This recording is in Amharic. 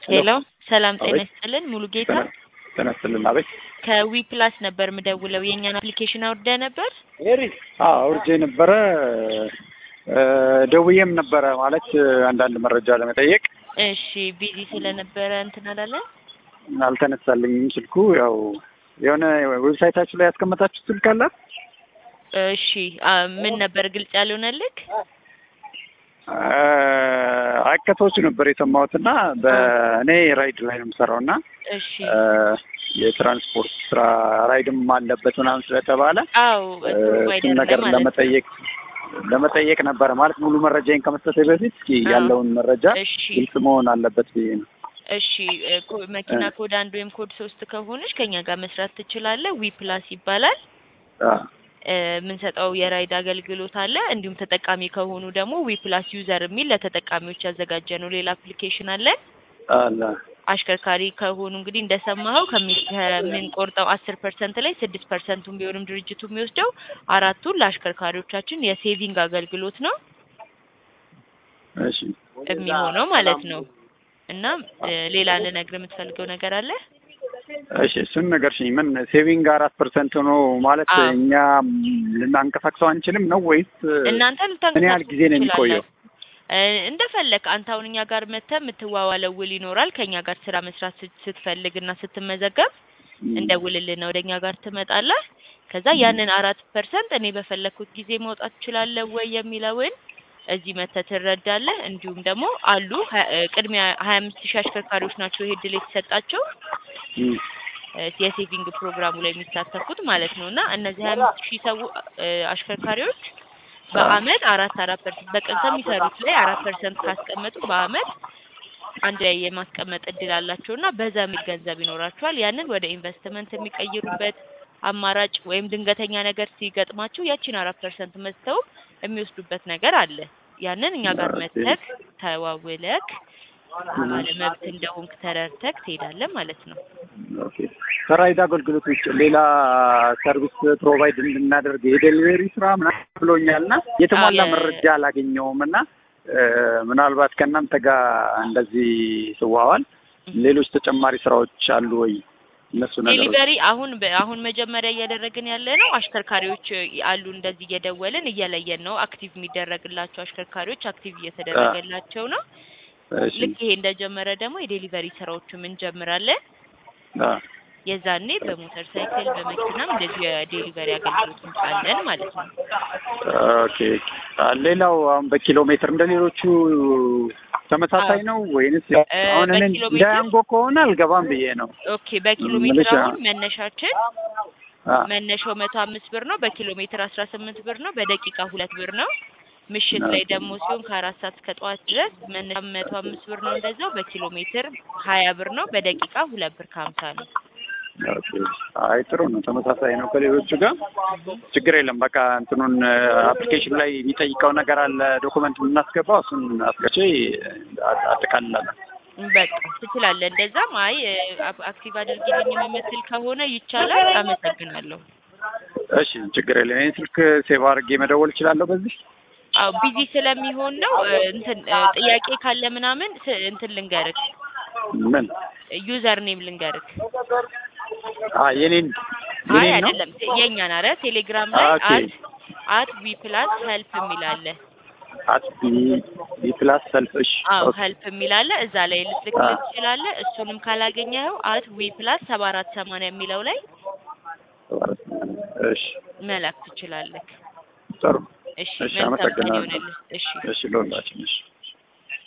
ሄሎ ሰላም ጤና አቤት። ይስጥልን ሙሉ ጌታ ጤና ይስጥልን። አቤት። ከዊ ፕላስ ነበር ምደውለው የእኛን አፕሊኬሽን አውርደ ነበር አዎ አውርጄ ነበረ እ ደውዬም ነበረ ማለት አንዳንድ መረጃ ለመጠየቅ እሺ ቢዚ ስለነበረ እንትን አላለን አልተነሳልኝም ስልኩ። ያው የሆነ ዌብሳይታችሁ ላይ ያስቀመጣችሁ ስልክ አለ? እሺ አ ምን ነበር ግልጽ ያልሆነልክ አቀቶች ነበር የሰማሁት እና በእኔ ራይድ ላይ ነው የምሰራው እና እሺ እ የትራንስፖርት ስራ ራይድም አለበት ምናምን ስለተባለ አዎ እ ፕሮቫይደር እሱን ላይ ነገር ማለት ነው ለመጠየቅ ለመጠየቅ ነበረ ማለት ሙሉ መረጃዬን ከመስጠቴ በፊት እስኪ አዎ። ያለውን መረጃ እሺ ግልጽ መሆን አለበት ብዬ ነው። እሺ እ ኮ- መኪና ኮድ አንድ ወይም ኮድ ሶስት ከሆነች ከኛ ጋር መስራት ትችላለህ ዊ ፕላስ ይባላል አ እ የምንሰጠው የራይድ አገልግሎት አለ እንዲሁም ተጠቃሚ ከሆኑ ደግሞ ዊ ፕላስ ዩዘር የሚል ለተጠቃሚዎች ያዘጋጀ ነው ሌላ አፕሊኬሽን አለ አለ አሽከርካሪ ከሆኑ እንግዲህ እንደሰማኸው ከሚ- ከምንቆርጠው አስር ፐርሰንት ላይ ስድስት ፐርሰንቱን ቢሆንም ድርጅቱ የሚወስደው አራቱን ለአሽከርካሪዎቻችን የሴቪንግ አገልግሎት ነው እሺ የሚሆነው ማለት ነው። እና እ ሌላ ልነግርህ የምትፈልገው ነገር አለ? እሺ እሱን ነገር ሽኝ ምን ሴቪንግ አራት ፐርሰንት ሆኖ ማለት አዎ። እኛ ልናንቀሳቅሰው አንችልም ነው ወይስ እናንተ ምን ያህል ጊዜ ነው የሚቆየው? እ እንደፈለግ አንተ አሁን እኛ ጋር መተህ የምትዋዋለው ውል ይኖራል። ከእኛ ጋር ስራ መስራት ስት- ስትፈልግ እና ስትመዘገብ እንደ ውልልን ወደ እኛ ጋር ትመጣለህ። ከዛ ያንን አራት ፐርሰንት እኔ በፈለግኩት ጊዜ መውጣት እችላለሁ ወይ የሚለውን እዚህ መተህ ትረዳለህ። እንዲሁም ደግሞ አሉ ሀ- እ ቅድሚያ ሀያ አምስት ሺህ አሽከርካሪዎች ናቸው ይሄ እድል የተሰጣቸው እም፣ እ የሴቪንግ ፕሮግራሙ ላይ የሚሳተፉት ማለት ነው። እና እነዚህ ሀያ አምስት ሺህ ሰው እ አሽከርካሪዎች በአመት አራት አራት ፐርሰንት በቀን ከሚሰሩት ላይ አራት ፐርሰንት ካስቀመጡ በአመት አንድ ላይ የማስቀመጥ እድል አላቸው እና በዛ የሚል ገንዘብ ይኖራቸዋል። ያንን ወደ ኢንቨስትመንት የሚቀይሩበት አማራጭ ወይም ድንገተኛ ነገር ሲገጥማቸው ያቺን አራት ፐርሰንት መዝተው የሚወስዱበት ነገር አለ። ያንን እኛ ጋር መተክ ተዋውለክ ባለመብት እንደሆንክ ተረድተክ ትሄዳለህ ማለት ነው። ኦኬ ከራይድ አገልግሎት ውጭ ሌላ ሰርቪስ ፕሮቫይድ እንድናደርግ የዴሊቨሪ ስራ ምናምን ብሎኛል እና የተሟላ አዎ፣ የ- መረጃ አላገኘውም እና እ ምናልባት ከእናንተ ጋር እንደዚህ ስዋዋል ሌሎች ተጨማሪ ስራዎች አሉ ወይ? እነሱ ነገሮች ዴሊቨሪ አሁን በ- አሁን መጀመሪያ እያደረግን ያለ ነው። አሽከርካሪዎች እ, አሉ እንደዚህ እየደወልን እየለየን ነው። አክቲቭ የሚደረግላቸው አሽከርካሪዎች አክቲቭ እየተደረገላቸው ነው። እሺ፣ ልክ ይሄ እንደጀመረ ደግሞ የዴሊቨሪ ስራዎችም እንጀምራለን። አ፣ የዛኔ በሞተር ሳይክል በመኪናም እንደዚህ የዴሊቨሪ አገልግሎት እንጫለን ማለት ነው። ኦኬ አ፣ ሌላው አሁን በኪሎ ሜትር እንደ ሌሎቹ ተመሳሳይ ነው ወይንስ እ፣ አሁን እኔ በኪሎ እንደ ሜትር ያንጎ ከሆነ አልገባም ብዬ ነው። ኦኬ። በኪሎ ምልሽ ሜትር አ- አሁን መነሻችን አ፣ መነሻው መቶ አምስት ብር ነው። በኪሎ ሜትር አስራ ስምንት ብር ነው። በደቂቃ ሁለት ብር ነው። ምሽት ላይ ደግሞ ሲሆን ከአራት ሰዓት እስከ ጠዋት ድረስ መነሻ መቶ አምስት ብር ነው። እንደዛው በኪሎ ሜትር ሀያ ብር ነው። በደቂቃ ሁለት ብር ከሀምሳ ነው። ኦኬ። አይ ጥሩ ነው፣ ተመሳሳይ ነው ከሌሎቹ ጋር ችግር የለም። በቃ እንትኑን አፕሊኬሽን ላይ የሚጠይቀው ነገር አለ ዶኩመንት የምናስገባው እሱን አስገቼ አ- አጠቃልላለሁ። በቃ ትችላለህ። እንደዛም አይ አ- አክቲቭ አድርጊልኝ የምትል ከሆነ ይቻላል። አመሰግናለሁ። እሺ ችግር የለም። ይህን ስልክ ሴቭ አድርጌ መደወል እችላለሁ በዚህ አዎ ቢዚ ስለሚሆን ነው። እ፣ እንትን እ፣ ጥያቄ ካለ ምናምን ስ- እንትን ልንገርክ ምን ዩዘር ኔም ልንገርክ። አ የኔን አይ የኔን ነው አይደለም የእኛን አረ ቴሌግራም ላይ ኦኬ። አት አት ዊ ፕላስ ሄልፕ የሚል አለ። አት ቢ ፕላስ ሰልፍ እሺ አዎ ኦኬ። ሄልፕ የሚል አለ። እዛ ላይ ልትልክልህ ትችላለህ። እሱንም ካላገኘኸው አት ዊ ፕላስ ሰባ አራት ሰማንያ የሚለው ላይ እሺ መላክ ትችላለህ። ጥሩ እሺ እሺ፣ መልካም ቀን አመሰግናለሁ። ይሆንልህ። እሺ እሺ ለሁላችን እሺ